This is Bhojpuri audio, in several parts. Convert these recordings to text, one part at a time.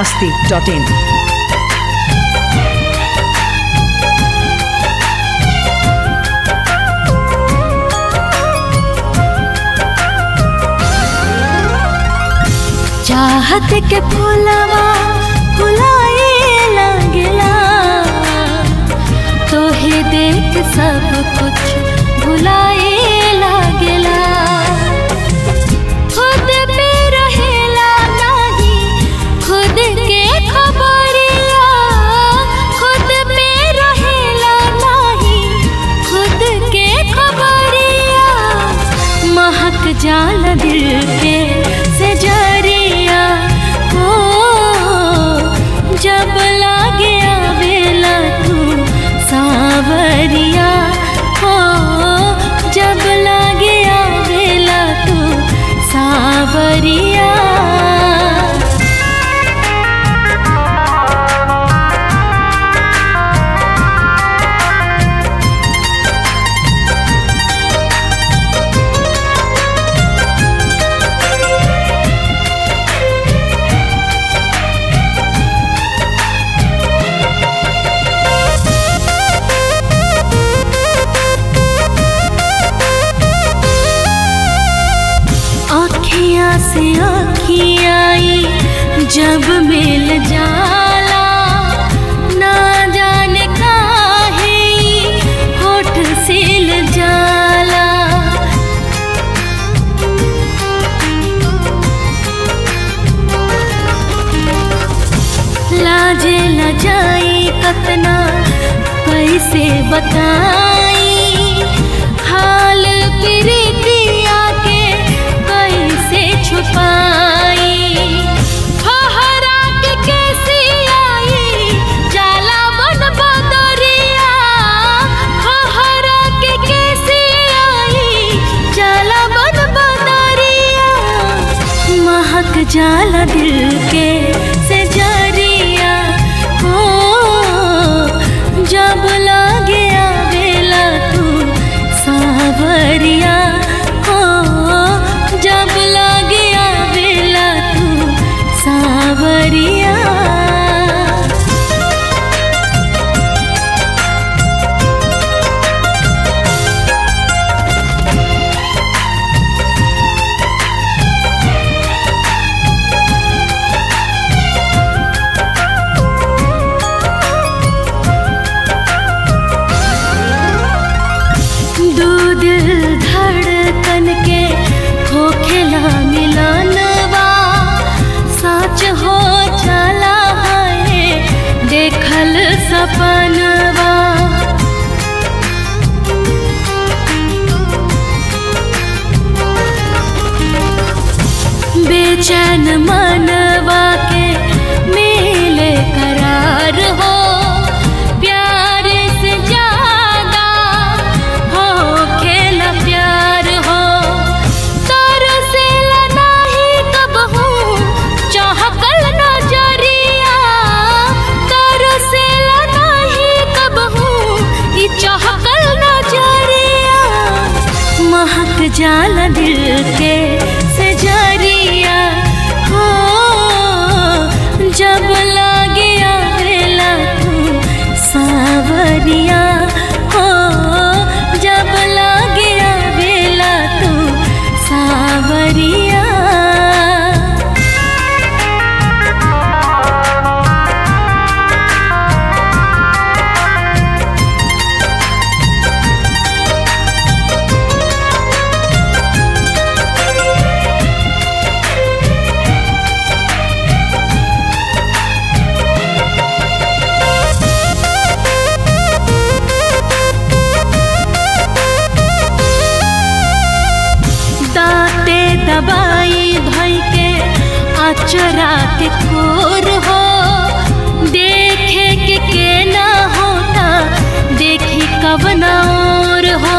masti.in. चाहत के फूलवा फुलाए लगला तोहे देख सब कुछ भुलाए लगला खुद पे रहेला नाही खुद के खबरिया खुद पे रहेला नाही खुद के खबरिया महक जाल दिल के से जरिया हो जब लागे आवेला तू सावरिया हो जब लागे आवेला तू सावरिया आँखियाँ से आँखियाँ जब मिल जाला ना जाने काहे होठ सिल जाला लाजे न जाई कतना कैसे बताई हाल प्रीतिया के कैसे छुपाई फहरा के कैसी आई जाला बन बदरिया फहरा के कैसी आई जाला बन बदरिया महक जाला दिल के से जरिया हो जब लागे आवेला तू सावरिया हो जब लागे आवेला तू सावरिया दो दिल धड़कन के होखेला मिलनवा सच हो चला है देखल सपनवा बेचैन मनवा के मेले करार हो प्यार से ज्यादा हो खेला प्यार हो तर से नाही कब हूँ चाहकल नजरिया तर से नाही कब हूँ ई चाहकल नजरिया महक जाला दिल के से जरिया हो जब लागे आवेला तू सावरिया हो जब लागे आवेला तू सावरिया दाते दबाई भई के अचरा के कोर हो देखे के के ना होता देखी कब ना और हो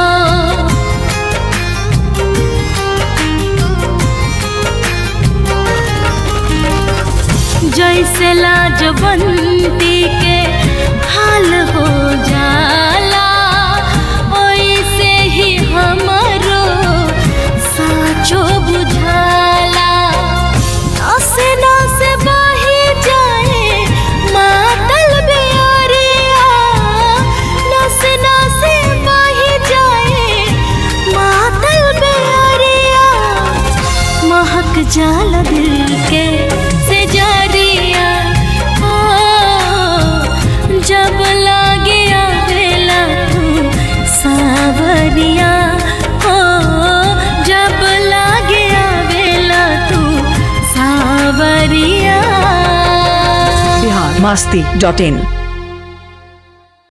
जैसे लाजवंती के हाल हो जाला ओइसे ही हमरो साचो बुझाला नसे नसे बही जाए जाला दिल के से जरिया ओ जब लागे आवेला तू सावरिया हो जब लागे आवेला तू सावरिया बिहार मस्ती डॉट इन